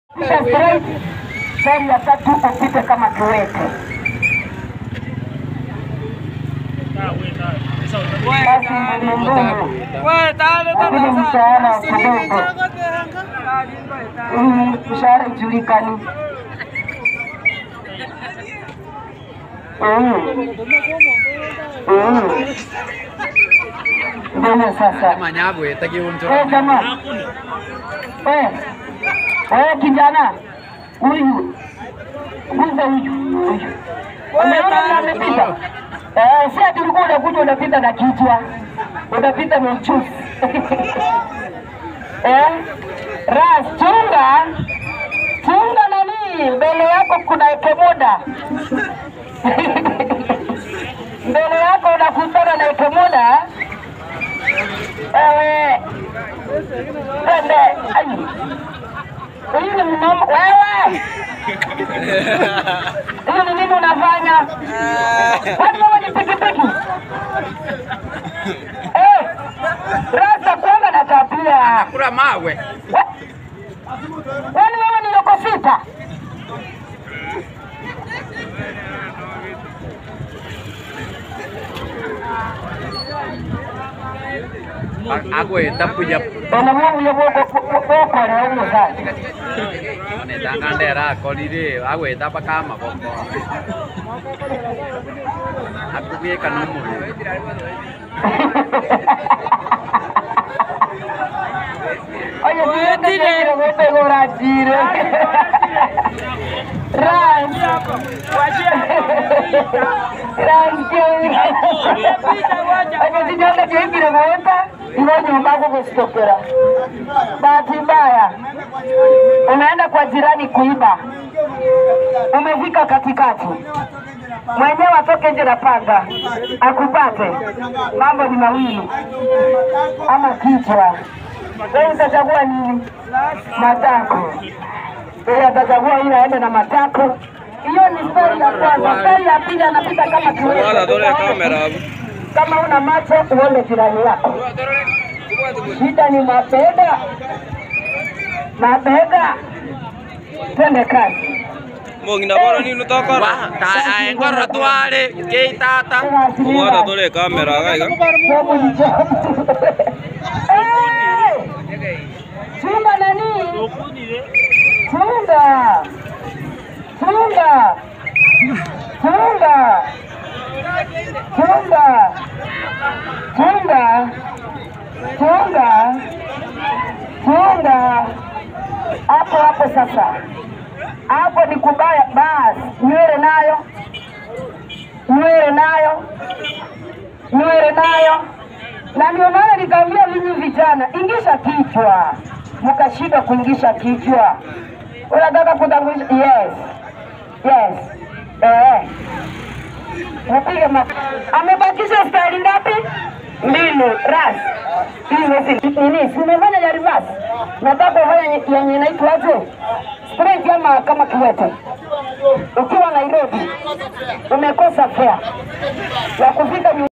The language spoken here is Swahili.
Kisha straight, feri ya tatu upite kama kiwete. Basi mbelembele, lakini mshahara kidogo, Mm, mshahara ijulikani. Mm. Mm. Mbele sasa. manyagwite Eh, kiunjura jamaa. Eh. Eh, kijana. Huyu. Guza huyu. Huyu. Umeona vile amepita? Eh, si ati ulikuwa unakuja unapita na kichwa. Unapita na uchuzi. Eh? Ras, chunga. Chunga nani? Mbele yako kuna ekemoda. Mbele yako unakutana na ekemoda. Ewe. Twende. Ai. Huyu ni mnamo. Wewe. Huyu ni nini unafanya? Kwani wewe ni pikipiki? Eh. Rasta kwanga na tabia. kura mawe Wa- Kwani wewe ni loko sita? agwita puya Bwana Mungu yo boko boko leo mzazi. onetanga ndera akorire agwita bakama boko akugika numuru Oye, niende kile ng'ombe gorajire. Ran. Ran kile. Oye, niende kile ng'ombe ilo nyumba kukustokera. Bahati mbaya unaenda kwa jirani kuiba, umefika katikati, mwenyewe atoke nje na panga akupate, mambo ni mawili, ama kichwa. Wewe utachagua nini? Matako. Yeye atachagua ile aende na matako. Hiyo ni stari ya kwanza. Stari ya pili anapita kama kiwete. Kama una macho uone jirani yako. Shida ni mabega, mabega. Twende kazi. Mungina bora ni nutokora. aengorro twari keitata Mwana tole kamera gaiga. Jambo ni jambo. Eh! Chunga nani? Chunga. Chunga. Chunga. Chunga. Chunga. Chunga. Chunga. Hapo hapo sasa. Hapo ni kubaya basi. Nywele nayo. Nywele nayo. Nywele nayo. Na ndio maana nikaambia ninyi vijana, ingisha kichwa. Mkashindwa kuingisha kichwa. Unataka kutangulisha? Yes. Yes. Eh. Mpige ma... Amebakisha stari ngapi? Mbili. Ras. Hii ni nini? Si umefanya ya reverse? Nataka ufanye yenye- yenye inaitwaje? Straight ama kama kiwete. Ukiwa Nairobi umekosa fare ya kufika